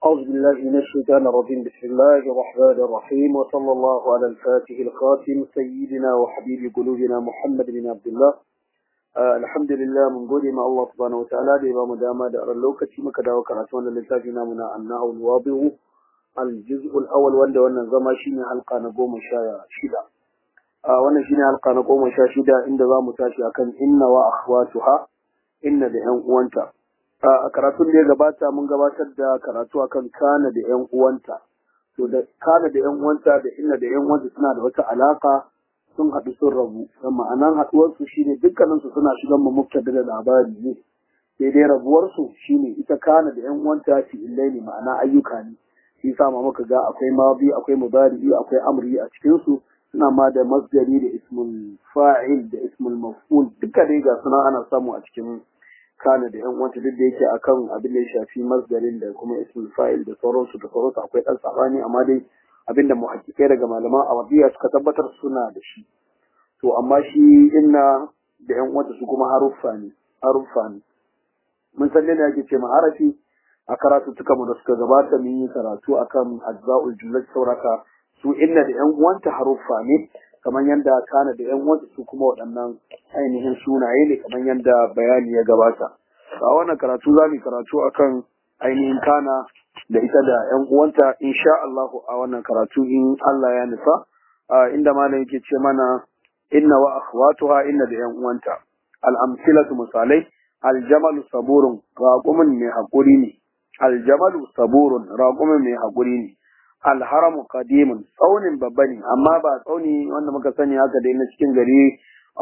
أعوذ بالله من الشيطان الرجيم بسم الله الرحمن الرحيم وصلى الله على الفاتح الخاتم سيدنا وحبيب قلوبنا محمد بن عبد الله آه الحمد لله من قول ما الله سبحانه وتعالى دي بام داما دا اللوكة مكا دا وكراتون للتاجنا منا أنه الواضع الجزء الأول وند وانا زما شيني حلقة نقوم شايا شدا آه وانا شيني حلقة نقوم شايا شدا عند ذا متاشي أكن إن وأخواتها إن دعين وانتا a karatun da ya gabata mun gabatar da karatu akan kana da yan uwanta to da kana da yan uwanta da inna da yan uwanta suna da wata alaka sun haɗu sun rabu dan ma'anan haɗuwar su shine dukkanin su suna shigan mu mubtada da labari ne sai dai rabuwar su shine ita kana da yan uwanta fi illaini ma'ana ayyuka ne shi yasa ma muka ga akwai madi akwai mudari akwai amri a cikin su suna ma da masdari da ismul fa'il da ismul maf'ul duka dai ga suna ana samu a cikin kana da yan wanta duk da yake akan abin da ya shafi masdarin da kuma ismul fa'il da sauransu da sauransu akwai dan sabani amma dai abin da muhaqqiqai daga malaman arabiya suka tabbatar suna da shi to amma shi inna da yan wanta su kuma haruffa ne haruffa ne mun san ne yake ce harafi a karatu tuka mu da suka gabata mun yi karatu akan ajza'ul jumlat sauraka su inna da yan uwanta haruffa ne kamar yadda kana da yan uwanta su kuma waɗannan ainihin sunaye ne kamar yadda bayani ya gabata a wannan karatu za mu karatu akan ainihin kana da ita da yan uwanta insha Allah a wannan karatu in Allah ya nufa inda malam yake ce mana inna wa akhwatuha inna da yan uwanta al amsilatu misalai al jamalu saburun raqumin mai hakuri ne al jamalu saburun raqumin mai hakuri ne alharamu qadimun tsaunin babba ne amma ba tsauni wanda muka sani haka dai na cikin gari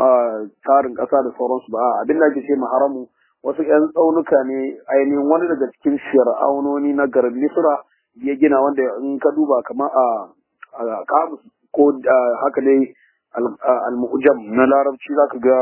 tarin ƙasa da sauransu ba abin da ake ce haramu wasu ƴan tsaunuka ne ainihin wani daga cikin fir'aunoni na garin misra ya gina wanda in ka duba kamar a kamus ko haka dai al-mu'jam na larabci zaka ga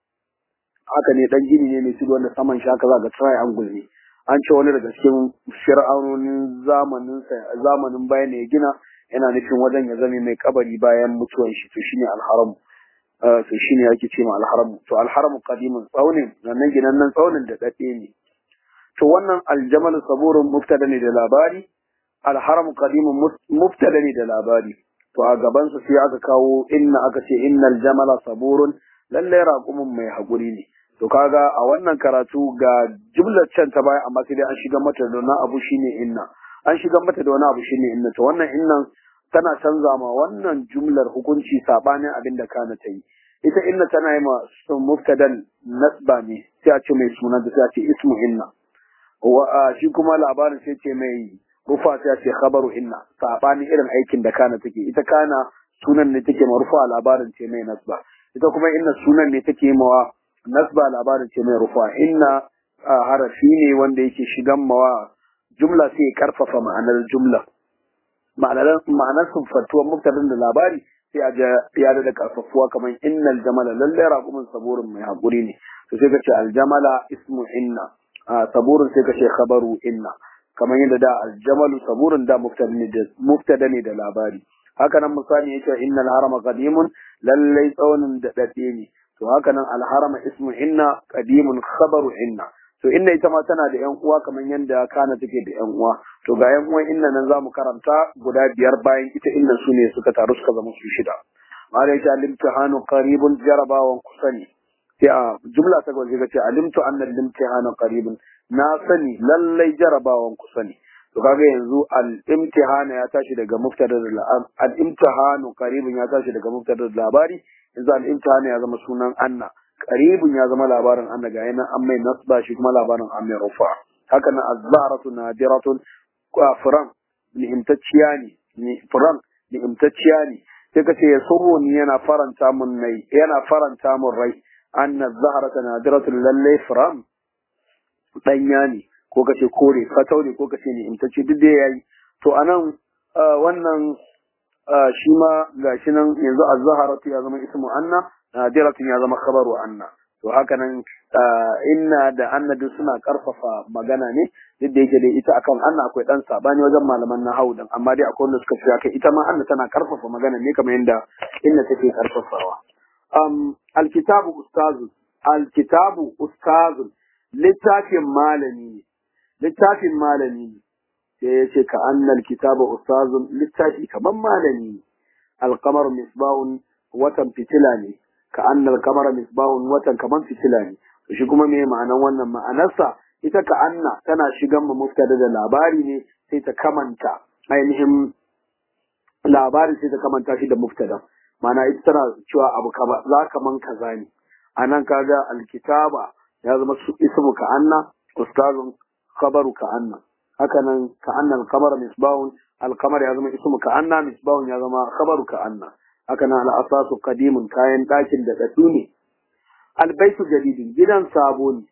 haka ne dan gini ne mai tudu wanda saman shi haka za ga triangle ne an ce wani daga cikin fir'aunonin zamanin zamanin bayan ya gina yana nufin wajen ya zame mai kabari bayan mutuwan shi to shine alharamu to shine yake ce ma alharamu to alharamu qadimun tsaunin nan ginan nan tsaunin da dade ne to wannan aljamal saburun mubtada ne da labari alharamu qadimun mubtada ne da labari to a gaban su sai aka kawo inna aka ce innal jamala saburun lalle raqumun mai hakuri ne to kaga a wannan karatu ga jumlar can ta baya amma sai dai an shiga mata da wani abu shine inna an shiga mata da wani abu shine inna to wannan innan tana canza ma wannan jumlar hukunci sabanin abin da kana ta yi ita inna tana yi ma muftadan nasba ne sai a ce mai sunan da sai a ce ismu inna wa shi kuma labarin sai ce mai rufa sai a ce khabaru inna sabanin irin aikin da kana take ita kana sunan ne take ma rufa labarin ce mai nasba ita kuma inna sunan ne take mawa nasba labarin ce mai rufa inna harafi ne wanda yake shigan mawa jumla sai ya karfafa ma'anar jumla ma'anar sunfantuwar mubtadin da labari sai a ya da karfafuwa kamar innal jamala lalle raqumin saburin mai hakuri ne to sai ka ce aljamala ismu inna saburin sai ka ce khabaru inna kamar yadda da aljamalu saburin da mubtada ne da labari haka nan misali yake innal harama qadimun lalle tsaunin da dade ne to haka nan alharama ismu inna qadimun khabaru inna to inna ita ma tana da yan uwa kamar yanda kana take da yan uwa to ga yan uwan inna nan zamu karanta guda biyar bayan ita inna su ne suka taru suka zama su shida mala ita limtihanu qaribun jarabawan kusani sai a jumla ta gaba ce alimtu anna limtihanu qaribun na sani lallai jarabawan kusani to kaga yanzu al-imtihana ya tashi daga mubtada al-imtihanu qaribun ya tashi daga mubtada labari yanzu al-imtihana ya zama sunan anna qaribun ya zama labarin anna ga yana an mai nasba shi kuma labarin an mai rufa haka nan az-zahratu nadiratun furan ni'imtacciya ne ni furan ni'imtacciya ne sai kace ya surro ni yana faranta mun nai yana faranta mun rai anna az-zahratu nadiratun lalle furan danya ne ko kace kore fatau ne ko kace ni'imtacce duk da yayi to anan wannan shi ma gashi nan yanzu az-zahratu ya zama ismu anna nadiratun ya zama khabaru anna to haka nan inna da anna duk suna karfafa magana ne duk da yake dai ita akan anna akwai dan sabani wajen malaman nahwu dan amma dai akwai wanda suka ce haka ita ma anna tana karfafa magana ne kamar yadda inna take karfafawa um alkitabu ustazu alkitabu ustazu littafin malami littafin malami sai ya ce ka annal kitaba ustazun littafi kaman malami alqamar misbahun watan fitila ne ka annal kamar misbahun watan kaman fitila ne shi kuma me ma'anan wannan ma'anarsa ita ka anna tana shigan mu muftada da labari ne sai ta kamanta ainihin labari sai ta kamanta shi da muftada ma'ana ita tana cewa abu kaba za kaman kaza ne anan kaga alkitaba ya zama su ismu ka anna ustazun khabaru ka anna haka nan ka anna al-qamar misbahun al-qamar ya zama ismu ka anna misbahun ya zama khabaru ka anna haka nan al-asasu qadimun kayan dakin da dadu ne al-baitu jadidin gidan sabo ne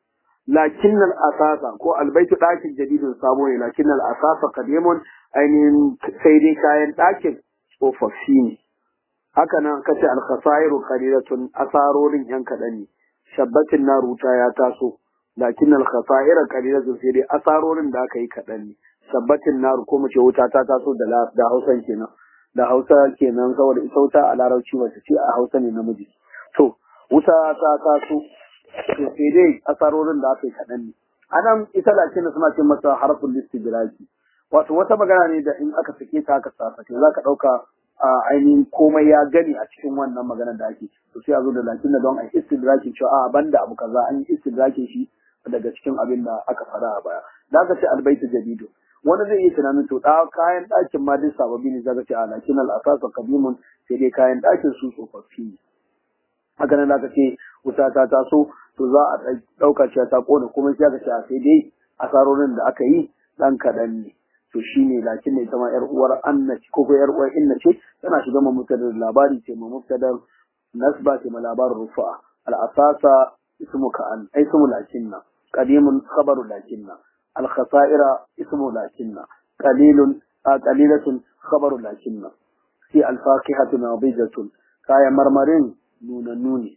lakin al-asasa ko al-baitu dakin jadidin sabo ne lakin al-asasa qadimun ainihin sai dai kayan dakin tsofaffi ne haka nan kace al-khasairu qalilatun asarorin yan kadan ne shabbatin na ruta ya taso lakin al-khasaira qalilatun sai dai asarorin da aka yi kadan ne shabbatin na ko mu ce wuta ta taso da da Hausan kenan da Hausa kenan saboda ita wuta a Larabci wace ce a Hausa ne namiji to wuta ta taso to sai dai asarorin da aka yi kadan ne anan ita lakin suna ce masa harful istidraki wato wata magana ne da in aka sake ta aka sasa za ka dauka ainihin komai ya gani a cikin wannan maganar da ake to sai a zo da lakin da don a istidrakin cewa a banda abu kaza an yi istidrakin shi daga cikin abin da aka fara a baya da aka ce albaitu jadidu wani zai iya tunanin to da kayan ɗakin ma duk sababbi ne zaka ce a lakin al-asasa qadimun sai dai kayan ɗakin su tsofaffi ne haka nan aka ce wuta ta taso to za a ɗauka cewa ta kona kuma sai aka ce a sai dai asarorin da aka yi ɗan kaɗan ne to shine lakin ne ita ma yar uwar anna ko ko yar uwar inna ce tana shiga ma mubtadar labari ce ma mubtadar nasba ce ma labarin rufa al asasa ismu ka an ai ismu lakinna qadimun khabaru lakinna al khasaira ismu lakinna qalilun qalilatun khabaru lakinna fi al faqihatu nadidatun kaya marmarin nuna nuni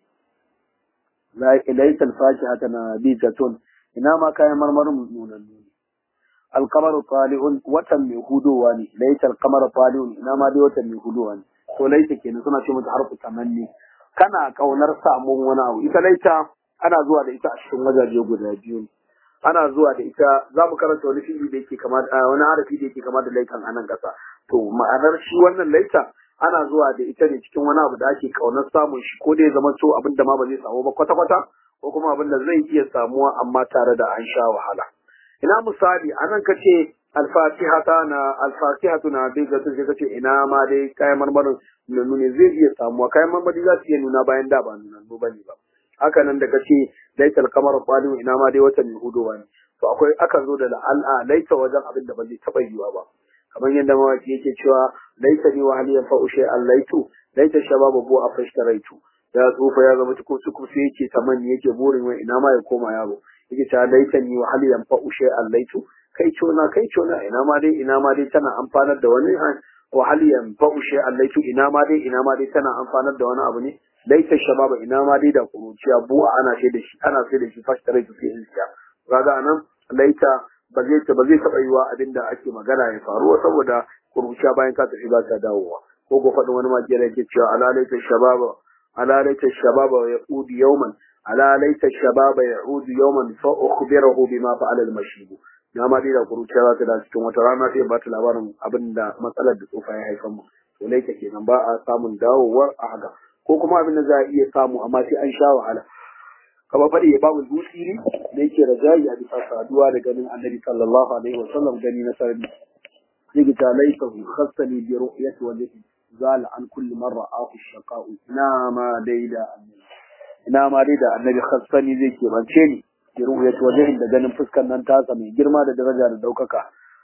laysa al faqihatu nadidatun ina ma kayan marmarin nuna nuni alkamar tali'un watan mai hudowa ne laita alkamar tali'un ina ma dai watan mai hudowa ne to laita kenan suna ce mata harfu tamanni kana kaunar samun wani abu ita laita ana zuwa da ita a cikin wajaje guda biyu ne ana zuwa da ita za mu karanta wani fili da yake kama da wani harafi da yake kama da laitan a nan ƙasa to ma'anar shi wannan laita ana zuwa da ita ne cikin wani abu da ake kaunar samun shi ko da ya zama so abin da ma ba zai samu ba kwata-kwata ko kuma abin da zai iya samuwa amma tare da an sha wahala ina misali anan kace alfatihata na alfatihatu na dai ga sai kace ina ma dai kayan marmarin nunu ne zai iya samuwa kayan marmari za su iya nuna bayan da ba nuna ba bane ba haka nan da kace laital kamar qalu ina ma dai watan hudowa ne to akwai akan zo da al'a laita wajen abin da ba zai taba yiwa ba kamar yadda mawaki yake cewa laita ni wa haliyan fa ushay allaitu laita shababu bu afashtaraitu ya tsufa ya zama tukun suku sai yake tamanni yake burin wai ina ma ya koma yaro yake ta laitani wa hal yanfa'u shay'an laitu kai cona kai cona ina ma dai ina ma dai tana amfanar da wani wa hal yanfa'u shay'an laitu ina ma dai ina ma dai tana amfanar da wani abu ne laita shababa ina ma dai da kuruciya bu'a ana sai da shi ana sai da shi fashtare su sai insiya kaga anan laita ba zai ta ba zai taba yiwa abinda ake magana ya faru saboda kuruciya bayan ka tafi ba ta dawowa ko ko faɗin wani makiyar yake cewa ala laita shababa ala laita shababa ya udi yawman ala laita shababa ya'udu yawman fa ukhbirahu bima fa'ala al-mashib na ma dai da kuruciya za ta da cikin wata rana sai ba ta labarin abin da matsalar da tsofa ya haifar mu to laita kenan ba a samun dawowar a haka ko kuma abin da za a iya samu amma sai an sha wahala kamar faɗi ya babu dusiri da yake rajayi a bisa saduwa da ganin annabi sallallahu alaihi wa sallam gani na sarari yake ta laita khassani bi ru'yati wajhi zala an kulli man ra'ahu shaqa'u ina ma dai da annabi ina ma dai da annabi khassani zai kebance ni bi ru'yati wajhin da ganin fuskar nan tasa mai girma da daraja da daukaka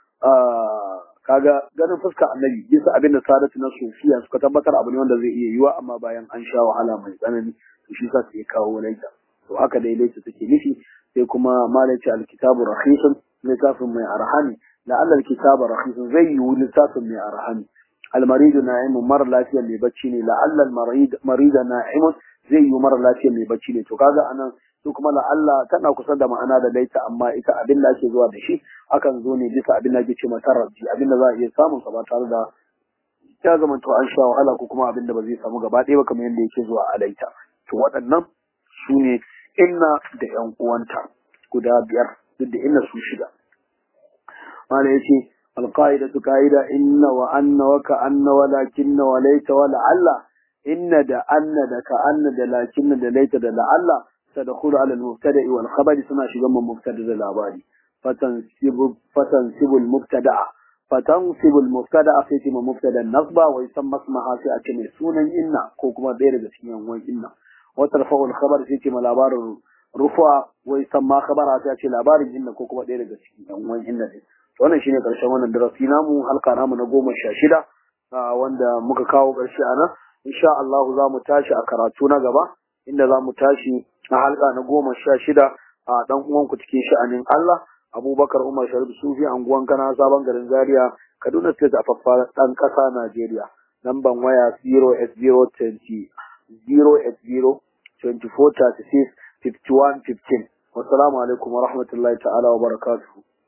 kaga ganin fuskar annabi bisa abin da sadatu na sufiya suka tabbatar abu ne wanda zai iya yiwa amma bayan an sha wahala mai tsanani to shi sa sai kawo laita to haka dai laita take nufi sai kuma malaci alkitabu rakhisun littafin mai arhani la alla alkitabu rakhisun zai yi littafin mai arhani المريض نائم مر lafiya mai bacci ne la'alla al-marid marida na'imun zai yi mara lafiya mai bacci ne to kaga anan su kuma la'alla tana kusa da ma'ana da laita amma ita abin da ake zuwa da shi akan zo ne bisa abin da ake ce mata rabbi abin da za a iya samun sa ba tare da ya zama to an sha wahala ko kuma abin da ba zai samu gaba ɗaya ba kamar yadda yake zuwa a laita to waɗannan su ne inna da ƴan uwanta guda biyar duk da inna su shida mana yace alqaidatu qaida inna wa anna wa ka anna wa lakinna wa laita wa la'alla inna da anna da ka anna da lakinna da laita da la'alla tadkhulu ala al-mubtada'i wal khabari suna shigan mun mubtada da labari fatansibu fatansibu al-mubtada'a fatansibu al-mubtada'a sai ce mubtada nasba wa yusamma ismaha sai a ce mai sunan inna ko kuma ɗaya daga cikin yan inna wa tarfa'u al-khabar sai ce ma labarin rufa wai san ma khabara ta ce labarin inna ko kuma ɗaya daga cikin ɗan uwan inna ne to wannan shine karshen wannan darasi namu halka namu na goma sha shida wanda muka kawo ƙarshe a nan insha Allah za mu tashi a karatu na gaba inda za mu tashi a halka na goma sha shida a ɗan uwanku cikin sha'anin Allah Abubakar Umar Sharif Sufi anguwan Kana sabon garin Zaria Kaduna State a faffa ɗan ƙasa Najeriya lamban waya 08020 080 2436 5115 wassalamu alaikum wa rahmatullahi ta'ala wa barakatuhu